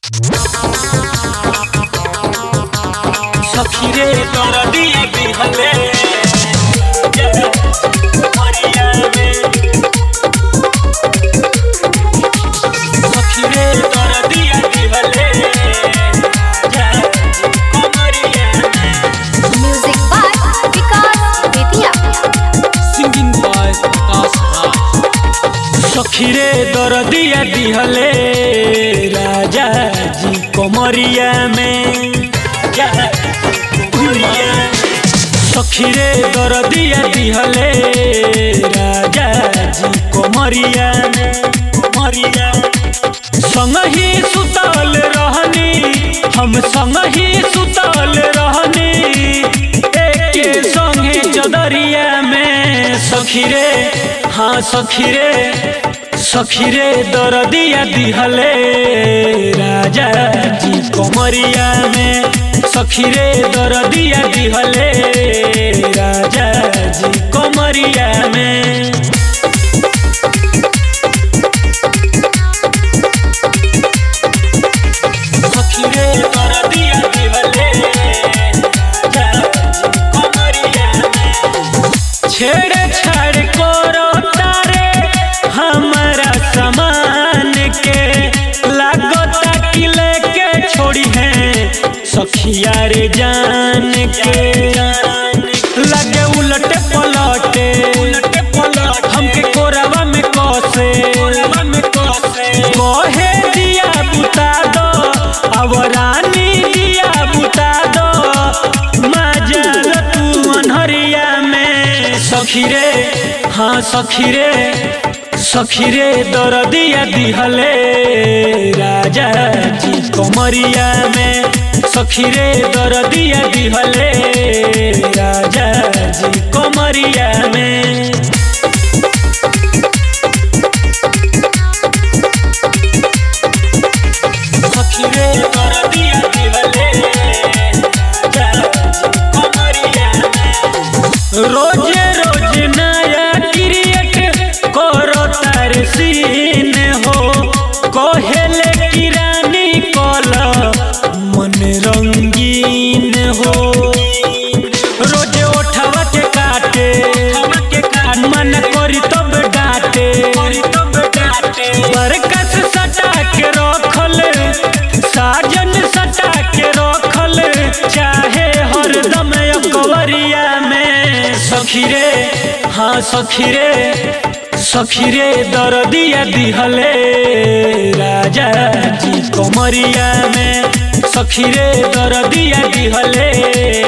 सखी रे तोरा दिया दिहले मरिया में सखी रे तोरा दिया दिहले मरिया में Music by Vikas Vidya. Singing by Akash Raj सखी रे दरदिया दिहले राजा जी कमरिया में सखी रे दरदिया दिहले राजा जी कमरिया में कमरिया संग ही सुतल रहनी हम संग ही सुतल रहनी एक संगे चदरिया में सखी रे हाँ सखी रे सखी रे दरदिया दिहले राजा जी कमरिया में सखी रे दरदिया दिहले राजा जी कमरिया में सखी रे तोरा दिया दिहले कमरिया में छेड़ छाड़ करो तारे हमारा सामान के लागता कि लेके छोड़ी है सखिया रे जान के लगे उलटे पलटे उलटे पलट हमके कोरवा में कसे कहे दिया बुता दो अब रानी दिया बुता दो मजल तू अनहरिया में सखी रे हाँ सखी रे सखी रे दरदिया दिहले राजा जी कमरिया में सखी रे दरदिया दिहले राजा जी कमरिया में सखी रे तोरा दिया दिहले कमरिया में रोजे रोज नया क्रिएट करो तार सीन हो कहेले कि रानी कल मन रंगीन हो रोजे ओठवा के काटे मन करी तब डांटे बरकस सटा के रखल साजन सटा के रखल चाहे हरदम अकबरिया में सखी रे हाँ सखी रे सखी रे दरदिया दिहले राजा जी कमरिया में सखी रे दरदिया दिहले